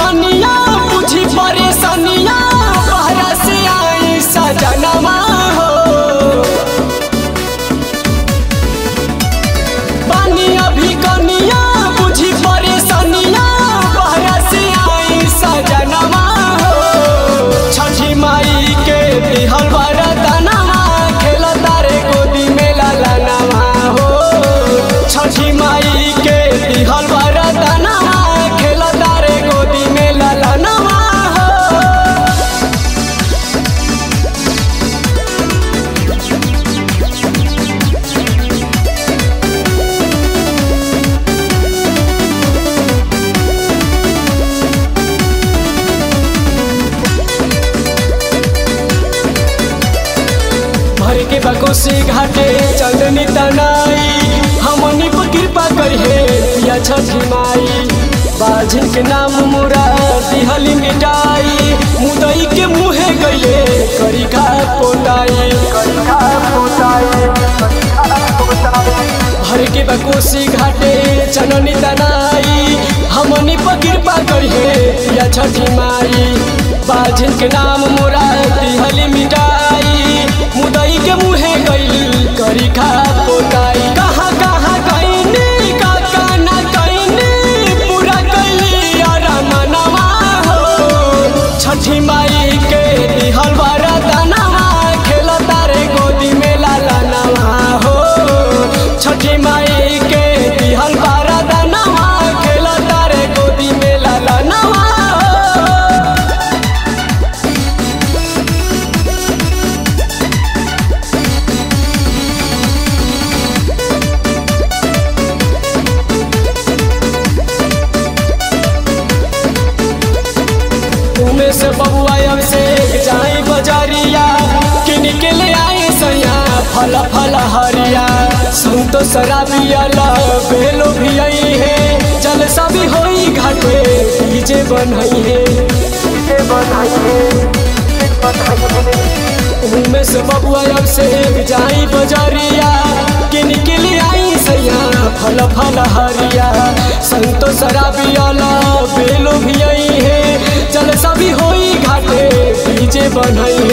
कनिया बुझी परेशानिया बहरा से आई सजनमा हो पानी अभी कनिया बुझी परेशानिया बहरा से आई सजनमा हो छठी माई के दिहल वरदानमा खेल तारे गोदी में लालनमा हो छठी माई के दिहल वरदानमा खेल तारे गोदी में लालनमा हो भर के बकोसी घाटे चंदनी तनाई हमनी पर कृपा करिहे पिया छठी माई बाझिन के नाम मुरा दिहली मिटाई मुदई के मुहे गईले करी खा पोताई भर के बकोसी घाटे चननी तनाई हमनी पर कृपा करिहे पिया छठी माई बाझिन के नाम मोरा दिहली मिटाई मुदई के मुहे गईल करी खा पोताई कहाँ कहाँ गईनी का काना गईनी पूरा गईली अरमनवा हो छठी माई के दिहल वरदानवा खेल तारे गोदी में लालनवा हो छठी माई के दिहल वरदानवा खेल तारे गोदी में लालनवा हो उमे से बबुआ अब से जाई बजारिया किन के ले आए सैया फल फल हरिया संतो शराबिया ला बेलो भी आई है चल सभी होई घाटे डीजे बनई है उमे से बबुआ अब से जाई बजारिया किन के ले आई सैया फल फल हरिया संतो शराबिया ला बेलो भी आई है चल सभी होई घाटे डीजे बनई